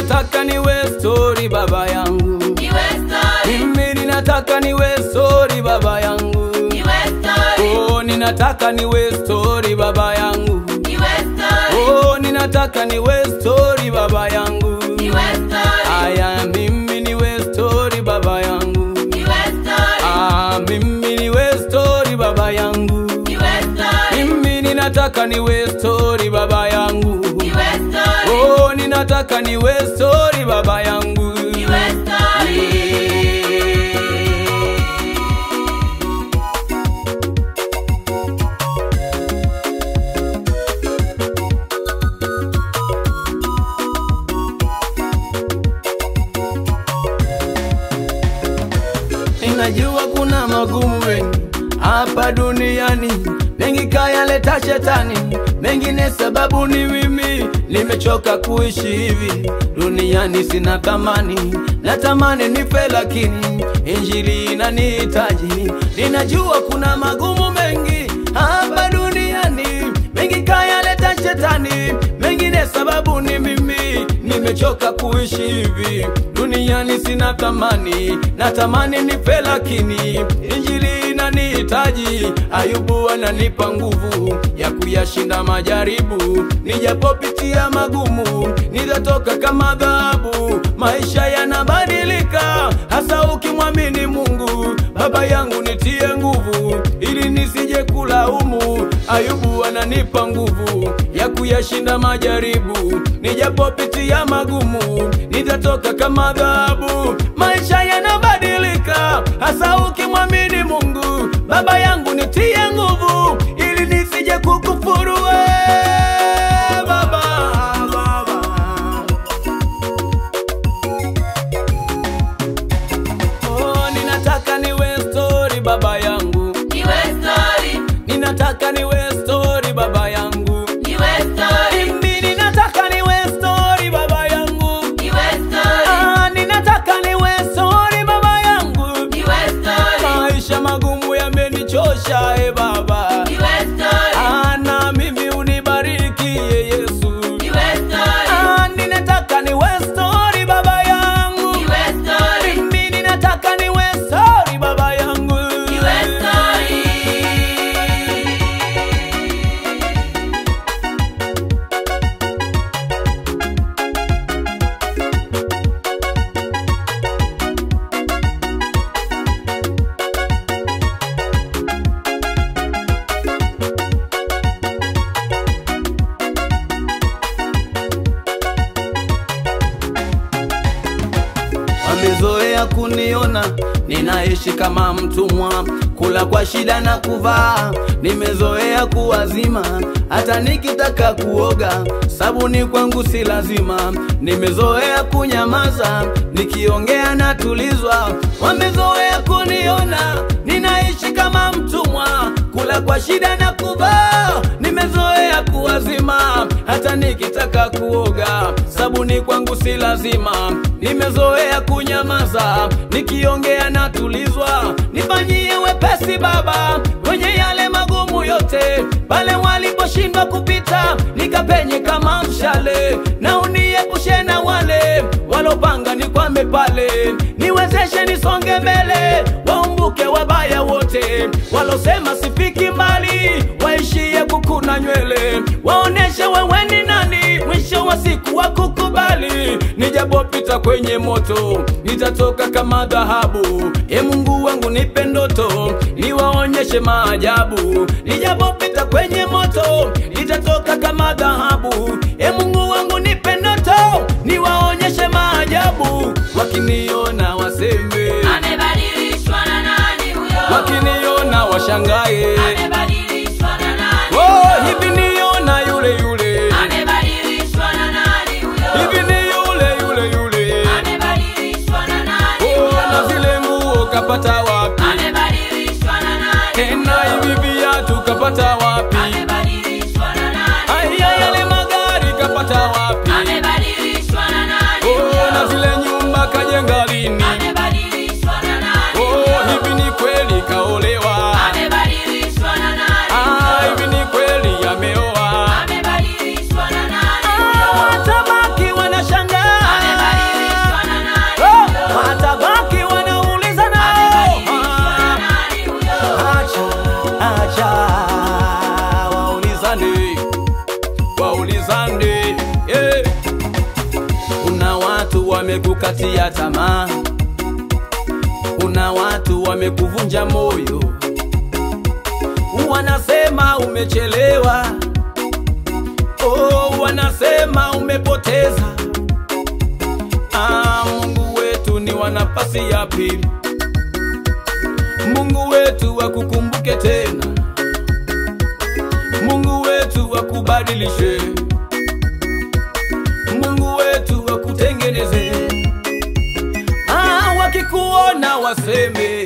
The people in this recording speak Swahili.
ninataka niwe stori baba yangu, Niwe story, mimi ninataka niwe stori baba yangu, niwe story, oh, ninataka niwe stori baba yangu, niwe story, oh, ninataka niwe stori baba yangu, niwe story, aya, mimi niwe stori baba yangu, niwe story, ah, mimi niwe stori baba yangu, niwe story, mimi ninataka niwe stori baba yangu, niwe story, oh, ninataka niwe stori baba yangu. niwe story. Ninajua kuna magumu mengi hapa duniani, mengi kayaleta shetani, mengine sababu ni mimi. Nimechoka kuishi hivi duniani, sina thamani, natamani nife, lakini injili inanihitaji. Ninajua kuna magumu mengi hapa duniani, mengi kayaleta shetani, mengine sababu ni mimi. Nimechoka kuishi hivi duniani, sina thamani, natamani nife, lakini injili inanihitaji. Ayubu ananipa nguvu ya kuyashinda majaribu, nijapopitia magumu, nitatoka kama dhahabu. Maisha yanabadilika, hasa ukimwamini Mungu. Baba yangu nitie nguvu, ili nisije kulaumu. Ayubu ananipa nguvu ya kuyashinda majaribu, nijapopitia magumu, nitatoka kama dhahabu. Maisha yanabadilika, hasa ukimwamini Mungu. Baba yangu nitie nguvu, ili nisije kukufuru we, baba, baba. Oh, ninataka niwe story baba yangu, Niwe story, ninataka niwe story baba yangu, niwe story, mimi ninataka niwe story baba yangu, niwe story, ah, ninataka niwe story baba yangu. niwe story, Maisha magumu yamenichosha e baba, niwe story, ah, na mimi unibariki ye Yesu. niwe story, Ah, ninataka niwe story baba yangu, niwe story, mimi ninataka niwe story baba yangu. niwe story. Wamezoea kuniona ninaishi kama mtumwa, kula kwa shida na kuvaa. Nimezoea kuwazima, hata nikitaka kuoga sabuni kwangu si lazima. Nimezoea kunyamaza, nikiongea natulizwa. Wamezoea kuniona ninaishi kama mtumwa, kula kwa shida na kuvaa. Nimezoea kuwazima, hata nikitaka kuoga sabuni kwangu si lazima. Nimezoea kunyamaza, nikiongea natulizwa. Nifanyie wepesi Baba kwenye yale magumu yote, pale waliposhindwa kupita, nikapenye kama mshale, na uniepushe na wale walopanga nikwame pale, niwezeshe nisonge mbele, waumbuke wabaya wote walosema sifiki mbali, waishie kukuna nywele, waoneshe wewe ni nani, mwisho wa siku wa kukubali. Nijapopita kwenye moto, nitatoka kama dhahabu. E Mungu wangu, nipe ndoto, niwaonyeshe maajabu. Nijapopita kwenye moto, nitatoka kama dhahabu. E Mungu wangu, nipe ndoto, niwaonyeshe maajabu. Wakiniona waseme, Amebadilishwa na nani huyo? wakiniona washangae. Amebadilishwa na nani Oh, huyo? hivi niona yule yule, Amebadilishwa na nani huyo? hivi ni yule yule yule. Amebadilishwa na nani Oh, na huyo? zile nguo kapata wapi? Amebadilishwa na nani Tena huyo? hivi viatu kapata wapi? Amebadilishwa na nani Aya, huyo? yale magari kapata wapi? Amebadilishwa na nani Oh, na huyo? zile nyumba kajenga lini? Amebadilishwa na nani Oh, huyo? hivi ni kweli kaolewa? Amebadilishwa na wamekukatia tamaa, kuna watu wamekuvunja moyo, wanasema umechelewa, oh, wanasema umepoteza. Ah, Mungu wetu ni wa nafasi ya pili, Mungu wetu akukumbuke tena, Mungu wetu akubadilishe, Mungu wetu akutengeneze. Ah, wakikuona waseme